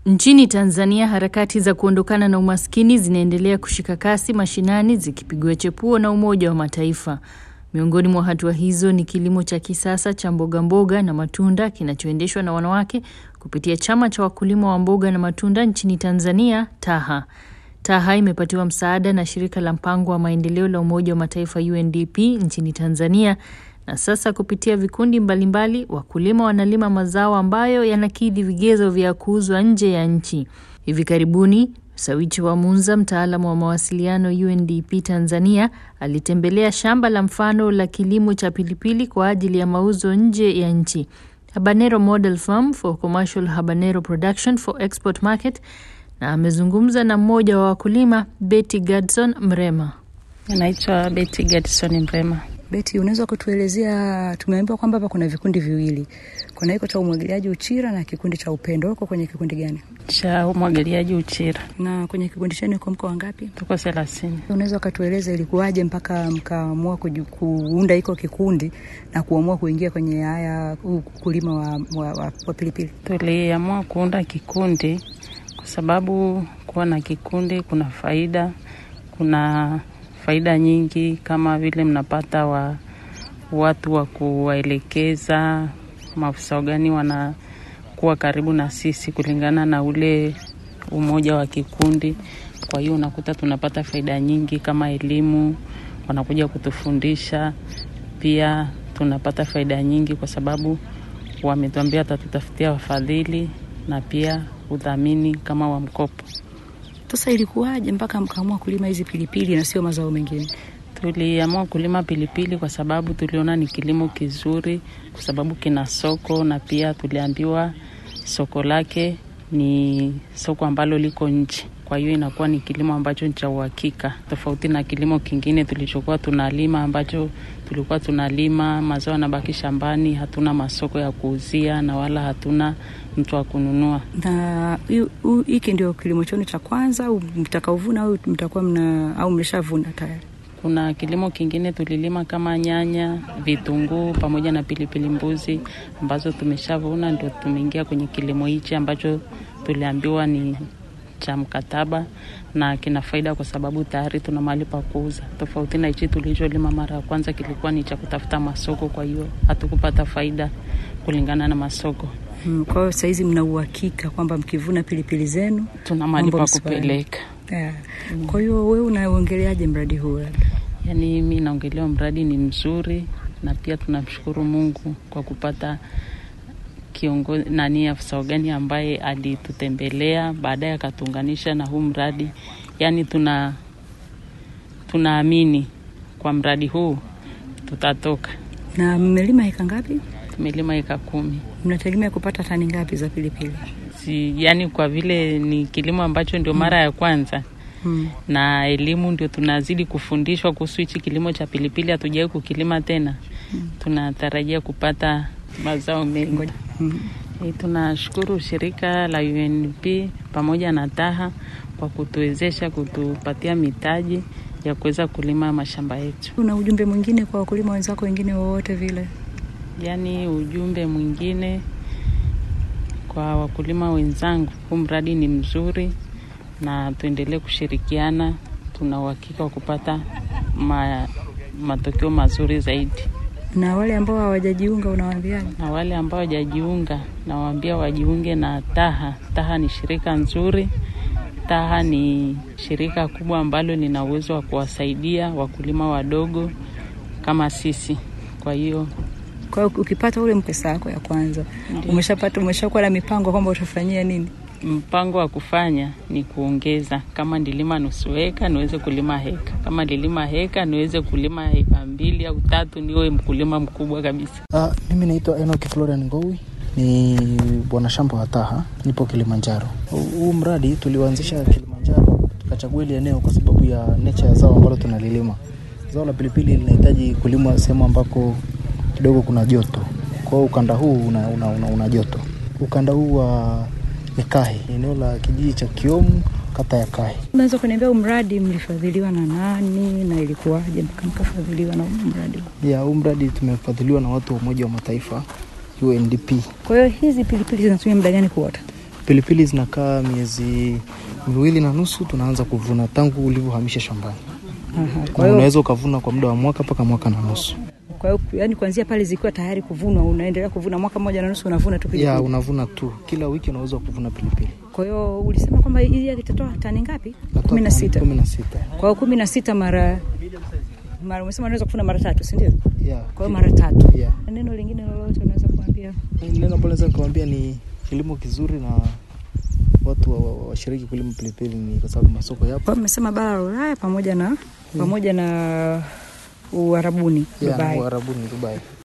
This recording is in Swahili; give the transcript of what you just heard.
Nchini Tanzania, harakati za kuondokana na umaskini zinaendelea kushika kasi mashinani zikipigwa chepuo na Umoja wa Mataifa. Miongoni mwa hatua hizo ni kilimo cha kisasa cha mboga mboga na matunda kinachoendeshwa na wanawake kupitia chama cha wakulima wa mboga na matunda nchini Tanzania, TAHA. TAHA imepatiwa msaada na shirika la mpango wa maendeleo la Umoja wa Mataifa UNDP nchini Tanzania na sasa kupitia vikundi mbalimbali wakulima wanalima mazao ambayo yanakidhi vigezo vya kuuzwa nje ya nchi. Hivi karibuni Sawichi wa Munza, mtaalamu wa mawasiliano UNDP Tanzania, alitembelea shamba la mfano la kilimo cha pilipili kwa ajili ya mauzo nje ya nchi, Habanero Model Farm for Commercial Habanero Production for Export Market, na amezungumza na mmoja wa wakulima, Betty Gadson Mrema. Naitwa Betty Gadson Mrema. Beti, unaweza kutuelezea, tumeambiwa kwamba hapa kuna vikundi viwili, kuna hiko cha umwagiliaji Uchira na kikundi cha Upendo. Uko kwenye kikundi gani? Cha umwagiliaji Uchira. Na kwenye kikundi chenu uko mko wangapi? Tuko thelathini. Unaweza ukatueleza ilikuwaje mpaka mkaamua kuunda hiko kikundi na kuamua kuingia kwenye haya ukulima wa, wa, wa, wa pilipili? Tuliamua kuunda kikundi kwa sababu kuwa na kikundi kuna faida, kuna faida nyingi kama vile mnapata wa watu wa kuwaelekeza, maafisa gani wanakuwa karibu na sisi kulingana na ule umoja wa kikundi. Kwa hiyo unakuta tunapata faida nyingi kama elimu, wanakuja kutufundisha. Pia tunapata faida nyingi kwa sababu wametuambia watatutafutia wafadhili na pia udhamini kama wa mkopo. Sasa ilikuwaje mpaka mkaamua kulima hizi pilipili na sio mazao mengine? Tuliamua kulima pilipili kwa sababu tuliona ni kilimo kizuri, kwa sababu kina soko, na pia tuliambiwa soko lake ni soko ambalo liko nje. Kwa hiyo inakuwa ni kilimo ambacho ni cha uhakika, tofauti na kilimo kingine tulichokuwa tunalima, ambacho tulikuwa tunalima mazao yanabaki shambani, hatuna masoko ya kuuzia na wala hatuna mtu wa kununua. Na hiki ndio kilimo chenu cha kwanza au mtakaovuna au mtakuwa mna au mlishavuna tayari? Kuna kilimo kingine tulilima kama nyanya, vitunguu pamoja na pilipili mbuzi ambazo tumeshavuna, ndio tumeingia kwenye kilimo hichi ambacho tuliambiwa ni cha mkataba na kina faida kwa sababu tayari tuna mahali pa kuuza, tofauti na hichi tulicholima mara ya kwanza kilikuwa ni cha kutafuta masoko. Kwa hiyo hatukupata faida kulingana na masoko. Hmm, kwa hiyo sahizi mna uhakika kwamba mkivuna pilipili zenu tuna mahali pa kupeleka. Yeah. Mm. Kwa hiyo wewe unaongeleaje mradi huu labda? Yaani mi naongelea mradi ni mzuri na pia tunamshukuru Mungu kwa kupata kiongozi nani, afisa ugani ambaye alitutembelea baadaye akatuunganisha na huu mradi. Yaani tuna tunaamini kwa mradi huu tutatoka. Na mmelima heka ngapi? Tumelima heka kumi. Mnategemea kupata tani ngapi za pilipili? Si, yani kwa vile ni kilimo ambacho ndio mara ya kwanza Hmm. na elimu ndio tunazidi kufundishwa kuhusu hichi kilimo cha pilipili, hatujawahi kukilima tena hmm. tunatarajia kupata mazao mengi hmm. E, tunashukuru shirika la UNP pamoja na TAHA kwa kutuwezesha kutupatia mitaji ya kuweza kulima mashamba yetu. Una ujumbe mwingine kwa wakulima wenzako wengine wowote vile? Yaani ujumbe mwingine kwa wakulima wenzangu, huu mradi ni mzuri na tuendelee kushirikiana. Tuna uhakika wa kupata ma, matokeo mazuri zaidi. Na wale ambao hawajajiunga unawaambiaje? Na wale ambao hawajajiunga nawaambia wajiunge na TAHA. TAHA ni shirika nzuri. TAHA ni shirika kubwa ambalo lina uwezo wa kuwasaidia wakulima wadogo kama sisi. Kwa hiyo kwa hiyo ukipata ule pesa yako ya kwanza, umeshapata umeshakuwa na mipango kwamba utafanyia nini? Mpango wa kufanya ni kuongeza. Kama nilima nusu heka niweze kulima heka, kama nilima heka niweze kulima heka mbili au tatu, niwe mkulima mkubwa kabisa. Uh, mimi naitwa Enoki Florian Ngowi, ni bwana shamba wa TAHA, nipo Kilimanjaro. Huu mradi tuliuanzisha Kilimanjaro, tukachagua ile eneo kwa sababu ya nature ya zao ambalo tunalilima. Zao la pilipili linahitaji kulimwa sehemu ambako kidogo kuna joto, kwa hiyo ukanda huu una, una, una, una joto. Ukanda huu wa ni Kahi, eneo la kijiji cha Kiomu, kata ya Kahi. Unaweza kuniambia mradi mlifadhiliwa na nani na ilikuwaje mpaka mkafadhiliwa na mradi huu? Ya, huu mradi tumefadhiliwa na watu wa Umoja wa Mataifa UNDP. Kwa hiyo hizi pilipili zinatumia muda gani kuota? Pilipili zinakaa miezi miwili na nusu, tunaanza kuvuna tangu ulivyohamisha shambani. Aha, Kwa kwa hiyo unaweza ukavuna kwa muda wa mwaka mpaka mwaka na nusu. kwa hiyo yani kuanzia pale zikiwa tayari kuvunwa unaendelea kuvuna mwaka mmoja na nusu unavuna tu Ya, pilipili. unavuna tu kila wiki, unaweza kuvuna pilipili Kwa hiyo ulisema kwamba hili litatoa tani ngapi? Natoa kumi na sita. kumi na sita. Kwa hiyo kumi na sita mara mara umesema unaweza kufuna mara tatu, si ndio? Ya. Kwa hiyo mara tatu. Ya. Na neno lingine lolote unaweza kuambia? Neno ambalo naweza nikamwambia ni kilimo kizuri na watu wa- wa- washiriki kulima pilipili ni kwa sababu masoko yapo. Kwa hiyo mmesema bara la Ulaya pamoja na pamoja na Uarabuni Ya, Dubai. Uarabuni Dubai.